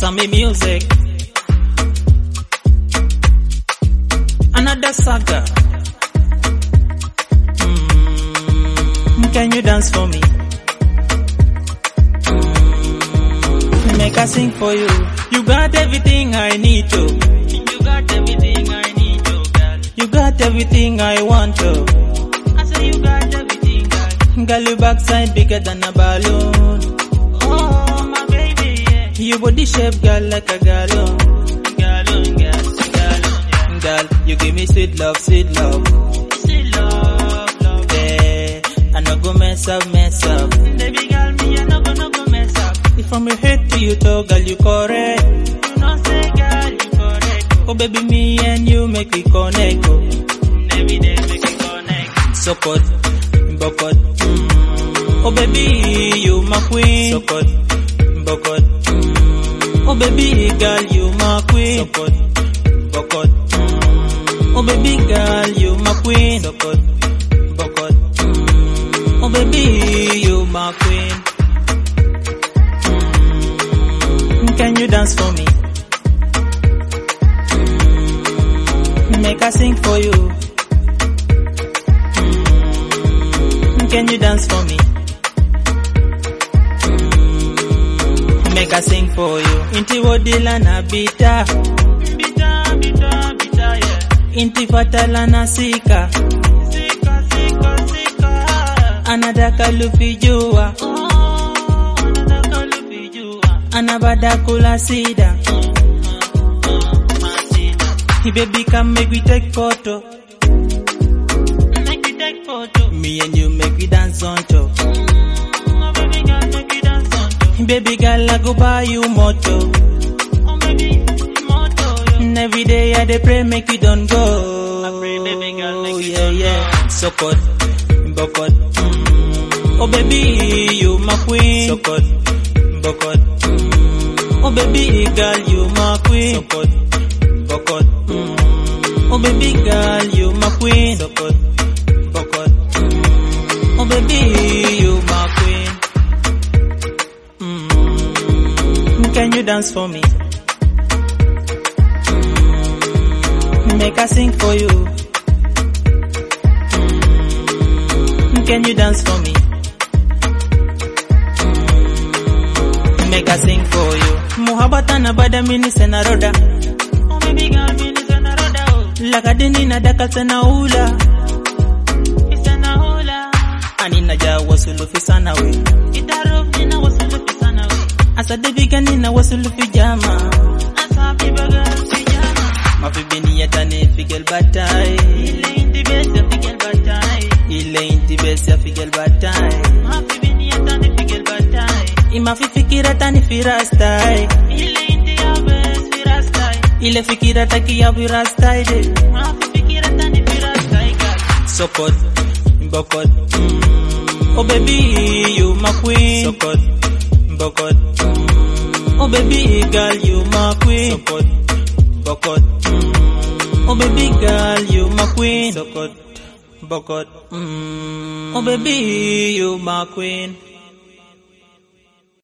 Sammy Music. Another saga. Mm, can you dance for me? Mm, make I sing for you. You got everything I need to. You got everything I need to, girl. You got everything I want to. I say you got everything, girl. Girl, your backside bigger than a balloon. Oh, my baby, yeah. Your body shape, girl, like a gallon. Gallon, girl, gallon, yeah. Girl, you give me sweet love, sweet love. Sweet love, love. Yeah, I no go mess up, mess up. Baby girl, me, I no go, no go mess up. If from your head to your toe, girl, you correct. You know, say, girl, you correct. Oh, baby, me and you make we connect. Oh. Every day, make we connect. Support, bokot. Mm. Oh, baby, you my queen. Support, bokot. Mm. Oh, baby, girl, you my queen. Support, bokot. Mm. Oh, baby, girl, you my queen. Support, bokot. Mm. Oh, baby, you my queen. Mm. Can you dance for me? Mm. Make I sing for you. Mm. Can you dance for me? Mm. Make I sing for you. Inti wodila na bita. Bita, bita, bita, yeah. Inti fatala na sika. Sika, sika, sika. Anadaka lufijua. Oh, anadaka lufijua. Anabada kula sida. Hey baby, come make we take photo. Make we take photo. Me and you make we dance on top. Oh, baby girl, make we dance on top. Baby girl, I go buy you moto. Oh, baby, moto. And every day I dey pray make you don't go. I pray, baby girl, make you yeah, yeah. Sokot, bokot. Mm. Oh, baby, you my queen. Sokot, bokot. Mm. Oh, baby girl, you my queen. Sokot, bokot. Mm. Oh, baby girl, you my queen. Sokot, bokot. Mm. Oh, baby, you my queen. Mm. Can you dance for me? Mm. Make I sing for you. Mm. Can you dance for me? Mm. Make I sing for you. Muhabata na bada mini sena roda. Oh baby girl, mini sena roda. Oh. Lakadini na daka sena ula. Sena ula. Ani na ja wasulufi sana we. Itarufi na wasulufi sana we. Asa debiga nina wasulufi jama. Asa bibaga pijama. Mafibini yatane figel batai. Ile inti besi figel batai. Ile inti besi figel batai. Mafibini yatane figel batai. Imafifikira tani firastai. Ile inti ya besi firastai. Ile fikira taki ya firastai de. Mafifikira tani firastai girl. Sokot, bokot. Mm. Oh baby, you my queen. Sokot, bokot. Mm. Oh baby, girl, you my queen. Sokot, bokot. Mm. Oh baby, girl, you my queen. Sokot, bokot. Mm. Oh baby, you my queen.